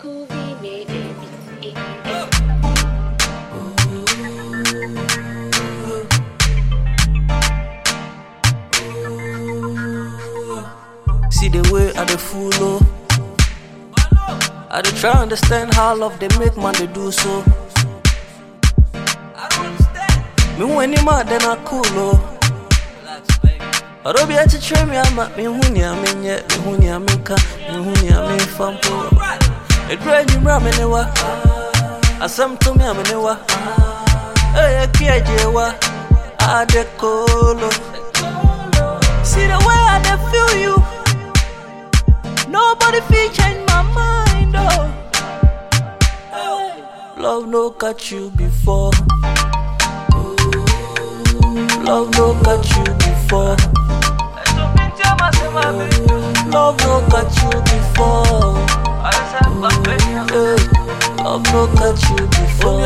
Scooby made it. Eh, eh. See the way I dey follow. I dey try understand how love they make man they do so. Me when you mad then I cool oh. Ɔdɔ bi akyekyere me ama mehu nea menyɛ mehu nea menka mehu nea memfa mpo ɛduru anwummerɛ a me ne wa asɛm to me a me ne wa ɛyɛ kiagye wa ade kolo See the way I dey feel you Nobody fit change my mind oh Love no catch you before Love no catch you before Love no catch you before. Eh, Love no catch you before.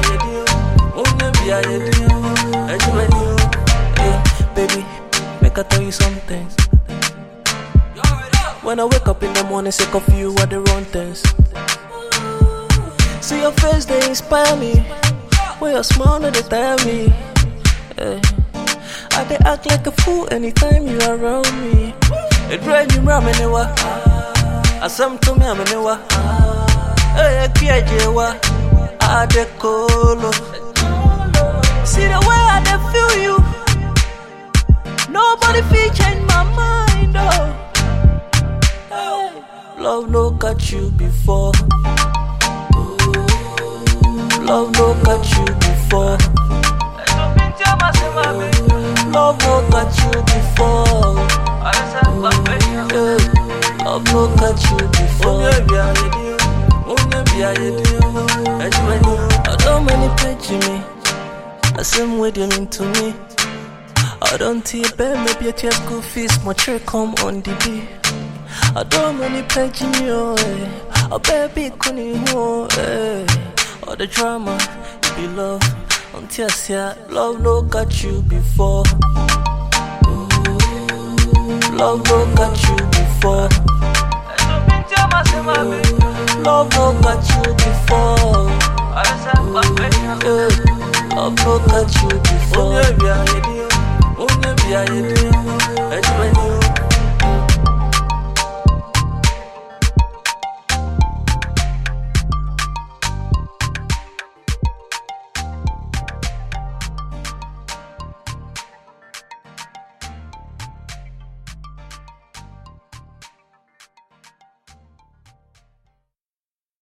Eh, Baby, make I tell you something. When I wake up in the morning, sick of you are the wrong things. See your face, they inspire me. When your smile, they tell me. Eh, I they act like a fool anytime you around me. It rain you ram anywhere. Asam to me am anywhere. Hey, kiajewa. I de colo. See the way I dey feel you. Nobody fit change my mind. Oh, hey. love no catch you before. Love no catch you before. Love no catch you before. Yeah. Love no catch you before. I don't many page me. I same way they mean to me. I don't see a bear, maybe a tear school fees, my check come on the day. I don't many page me, oh, eh. A baby couldn't oh, eh. All the drama, it be love. Until I see love no got you before. Love no got you before. Love no got you before. Yeah. Love no got you before.